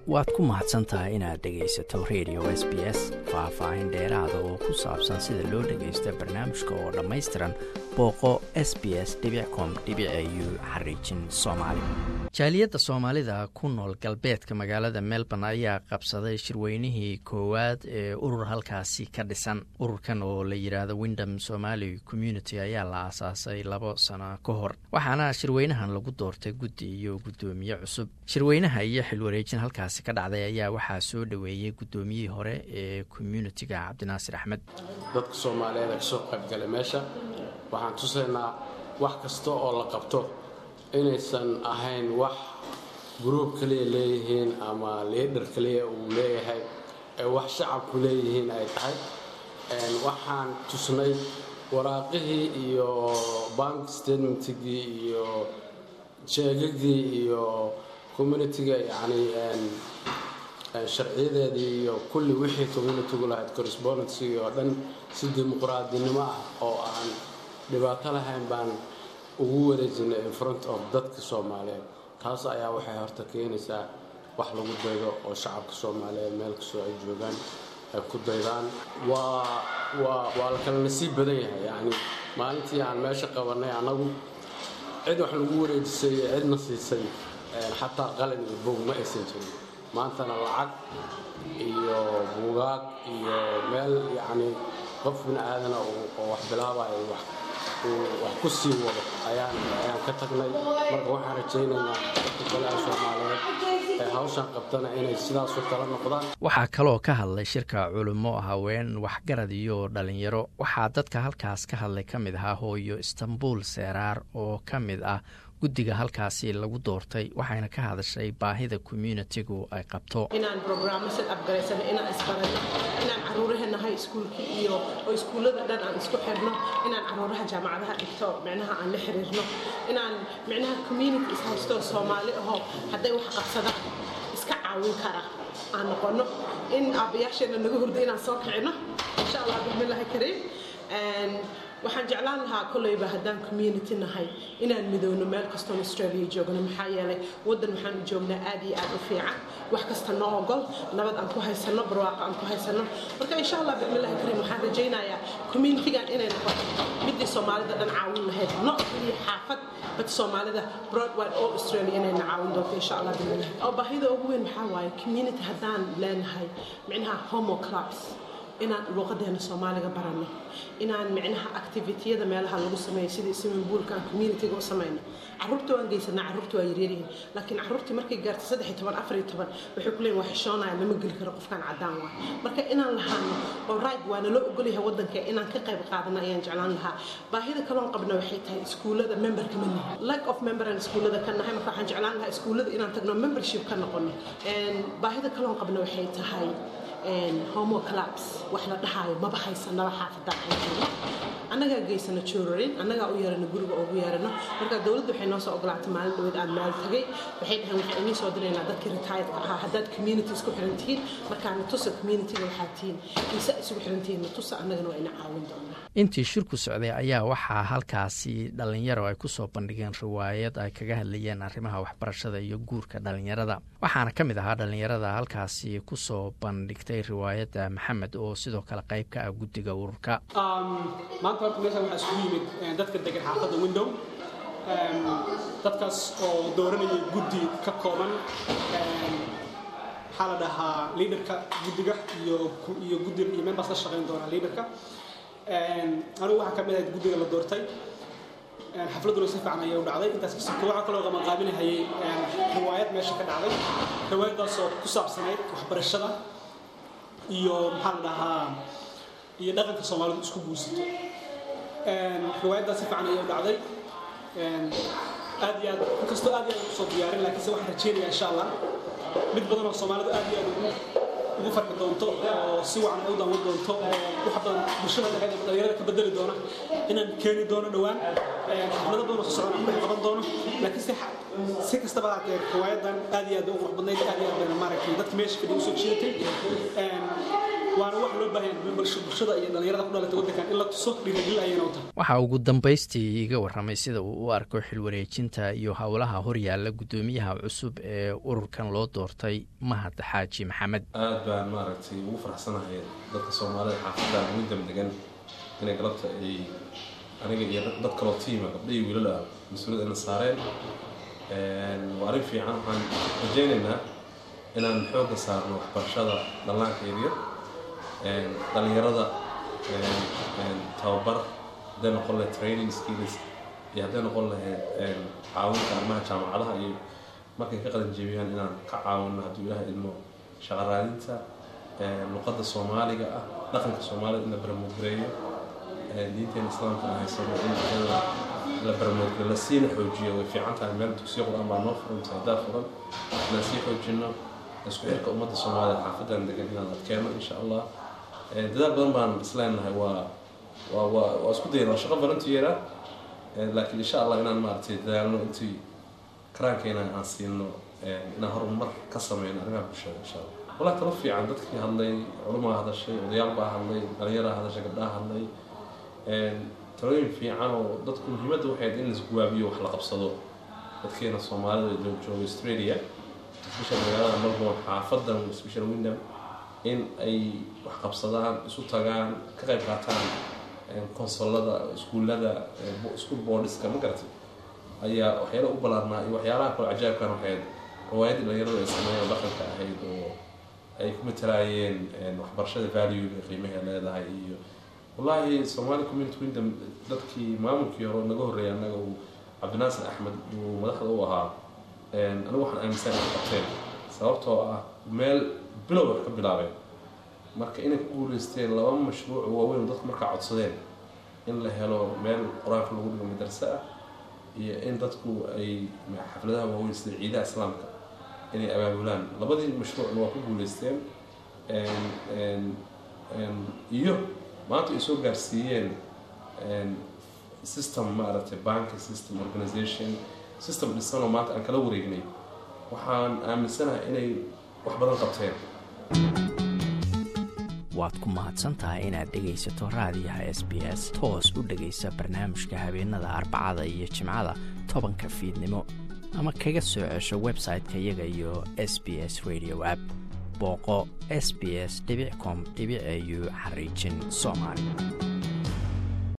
waad ku mahadsan tahay inaad dhegaysato radio s b s faah-faahin dheeraada oo ku saabsan sida loo dhagaysto barnaamijka oo dhammaystiran booqo s b s com u xariijin soomaali jaaliyadda soomaalida ku nool galbeedka magaalada melbourne ayaa qabsaday shirweynihii koowaad ee urur halkaasi ka dhisan ururkan oo la yidhaahdo windham somali community ayaa la aasaasay labo sano ka hor waxaana shirweynahan lagu doortay guddi iyo guddoomiye cusub shirweynaha iyo xilwareejin halkaasi ka dhacday ayaa waxaa soo dhoweeyey guddoomiyihii hore ee communitiga cabdinaasir axmed dadka soomaaliyeed ee kasoo qaybgalay meesha waxaan tusaynaa wax kasta oo la qabto inaysan ahayn wax gruub kaliya leeyihiin ama liidhar kaliya uu leeyahay ee wax shacabku leeyihiin ay tahay waxaan tusnay waraaqihii iyo bank statementigii iyo sheegagii iyo communitiga yacni sharciyadeedii iyo kulli wixii communitigu lahayd correspondencygii oo dhan si dimuqraadinimo ah oo aan dhibaato lahayn baan ugu wareejinay in front of dadka soomaaliyeed taas ayaa waxay horta keenaysaa wax lagu daydo oo shacabka soomaaliyeed meel kastoo ay joogaan ay ku daydaan waa waa waa la kala nasiib badan yahay yacni maalintii aan meesha qabanay annagu cid wax lagu wareejisay iyo cidna siisay xataa qalin iyo bog ma aysan jirin maantana lacag iyo buugaag iyo meel yacni qof bini aadana oo wax bilaabayo wax wax ku sii wado ayaan ayaan ka tagnay marka waxaan rajaynaynaa dadka kale ee soomaaliyeed ee hawshan qabtana inay sidaasoo kala noqdaan waxaa kaloo ka hadlay shirka culummo haween waxgarad iyo dhalinyaro waxaa dadka halkaas ka hadlay ka mid ahaa hooyo istanbul seeraar oo ka mid ah guddiga halkaasi lagu doortay waxayna ka hadashay baahida communitigu ay qabto inaan brograamasa abgaraysano inaan isbarano inaan caruurahanahay iskuulkii iyo oo iskuullada dhan aan isku xirno inaan caruuraha jaamacadaha dhigto micnaha aan la xiriirno inaan micnaha community ishaysto soomaali ahoo hadday wax qabsadaan iska caawin kara aan noqono in aabbayaasheena naga hurda inaan soo kicino insha allah bismillahi kariim waxaan jeclaan lahaa kolleyba haddaan community nahay inaan midowno meel kastoon australia joogno maxaa yeelay waddan waxaan u joognaa aad iyo aad u fiican wax kasta noo ogol nabad aan ku haysano barwaaqo aan ku haysano marka insha allah bismillahi kariim waxaan rajaynayaa communitygan inay noqoto midii soomaalida dhan caawin lahayd no keliya xaafad bad soomaalida broadwide all australia inayna caawin doonto insha allah bismillahi oo baahida ugu weyn maxaa waaye community haddaan leenahay micnaha homo clubs inaan luuqadeena soomaaliga baranno inaan micnaha activitiyada meelaha lagu sameeyo sidii swimmingpoolka aan communityga u samayno caruurta waan geysanaa caruurta waa yaryaryihiin laakiin caruurtii markay gaarto saddex iyo toban afar iyo toban waxay ku leeyihin waa xishoonaya lama geli karo qofkaan caddaan waa marka inaan lahaano oo right waa naloo ogolyahay waddanka inaan ka qayb qaadano ayaan jeclaan lahaa baahida kaloon qabna waxay tahay iskuullada memberka ma nihin lack of member aan iskuullada ka nahay marka waxaan jeclaan lahaa iskuullada inaan tagno membership ka noqono baahida kaloon qabna waxay tahay homo clubs wax la dhahaayo maba haysanaba xaafadaan haysanno annagaa geysano joorarin annagaa u yeerano guriga ugu yeerano marka dowladda waxay noo soo ogolaatay maalin dhaweed aan maal tagay waxay dhaheen waxaan inii soo diraynaa dadkii retiredka ahaa haddaad community isku xiran tihiin markaa natusa communityga waxaa tihiin kiisa isugu xiran tihiin natusa annagana waa ina caawin doonaa intii shirku socday ayaa waxaa halkaasi dhalinyaro ay ku soo bandhigeen riwaayad ay kaga hadlayeen arrimaha waxbarashada iyo guurka dhalinyarada waxaana ka mid ahaa dhalinyarada halkaasi kusoo bandhigtay riwaayadda maxamed oo sidoo kale qayb ka ah guddiga ururka maanta horta meeshaan waxaa isugu yimid dadka degan xaafadda window dadkaas oo dooranayay guddi ka kooban waxaa la dhahaa liidarka guddiga iyo iyo guddi iyo members la shaqayn doona liidarka anigu waxaa ka mid ahayd guddiga la doortay xafladuna si fiican ayay u dhacday intaas kasibka waxaa kaloo qabanqaabinahayay riwaayad meesha ka dhacday riwaayaddaas oo ku saabsanayd waxbarashada iyo maxaa la dhahaa iyo dhaqanka soomaalidu isku guursato riwaayaddaas si fiican ayay u dhacday aad iyo aad inkastoo aad iyo aad usoo diyaarin laakiinse waxaan rajeynayaa insha allah mid badan oo soomaalidu aad iyo aad ugu ugu farxi doonto oo si wacan ay u daawan doonto oo wax badan bulshada dhexeeda dhalinyarada ka bedeli doona inaan keeni doono dhowaan xaflado badan oo soo socon aan qaban doono laakiin si si kastaba haatee riwaayadan aad iyo aad u qurux badnayd aad iyo aad bayna maaragtay dadka meesha fadhiya usoo jiidatay waana wax loo baahan yahay bulshada iyo dhallinyarada ku dhalata waddankan in la tuso dhiirigel ayayna u tahay waxaa ugu dambaystii iga warramay sida uu u arko xilwareejinta iyo howlaha horyaalla guddoomiyaha cusub ee ururkan loo doortay mahad xaaji maxamed aad baan maaragtay ugu faraxsanahay dadka soomaalida xaafaddan ugu damdegan inay galabta ay aniga iyo dad kaloo tiima gabdha iyo wiilala mas-uuliyad ayna saareen waa arrin fiican waxaan rajaynaynaa inaan xoogga saarno waxbarashada dhallaanka yaryar dhallinyarada tababar hadday noqon lahayd training skills iyo hadday noqon lahayd caawinta arrimaha jaamacadaha iyo markay ka qadan jebiyaan inaan ka caawino hadduu ilaah idmo shaqo raadinta luqadda soomaaliga ah dhaqanka soomaalida in la baramoodgareeyo diinteena islaamka aan haysano in iyada la baramoodgareeyo la siina xoojiyo way fiican tahay meel dugsiyo qur-aan baa noo furan saadaa furan inaan sii xoojino isku xirka ummadda soomaalida xaafadan degan inaan adkeeno insha allah dadaal badan baan isleenahay waa waa waa waa isku dayna waa shaqo volunteera laakiin insha allah inaan maaragtay dadaalno intii karaankeena aan siino inaan horumar ka sameyno arrimaha bulshada insha allah walaa talo fiican dadkii hadlay culumaa hadashay odayaal baa hadlay dhalinyaraa hadashay gabdhaha hadlay talooyin fiican oo dadku muhiimadda waxay in laisguwaabiyo wax la qabsado dadkeena soomaalida jooga australia special magaalada melbourne xaafadan special windham in ay wax qabsadaan isu tagaan ka qayb qaataan konsolada iskuullada school boardiska ma garatay ayaa waxyaala u ballaarnaa iyo waxyaalaha kale cajaabkan waxayd riwaayadii dhalinyarada ay sameeyeen dhaqanka ahayd oo ay ku matalaayeen waxbarashada valuega qiimaha leedahay iyo wallaahi somali community windham dadkii maamulkii hore naga horreeyay annaga uu cabdinaasir axmed uu madaxda u ahaa anigu waxaan aaminsan inay qabteen sababtoo ah meel bilow wax ka bilaabeen marka inay ku guuleysteen laba mashruuc waaweyn dadku markaa codsadeen in la helo meel qur-aanka lagu dhigo madarse ah iyo in dadku ay xafladaha waaweyn sida ciidaha islaamka inay abaabulaan labadii mashruucna waa ku guuleysteen iyo maanta ay soo gaarsiiyeen system maaragtay banki system organization system dhisanoo maanta aan kala wareegnay waxaan aaminsanahay inay wax badan qabteen waad ku mahadsantahay inaad dhegaysato raadiyaha s b s toos u dhegaysa barnaamijka habeenada arbacada iyo jimcada tobanka fiidnimo ama kaga soo cesho website-ka iyaga iyo s b s radio app booqo s b s com au xariijin soomaali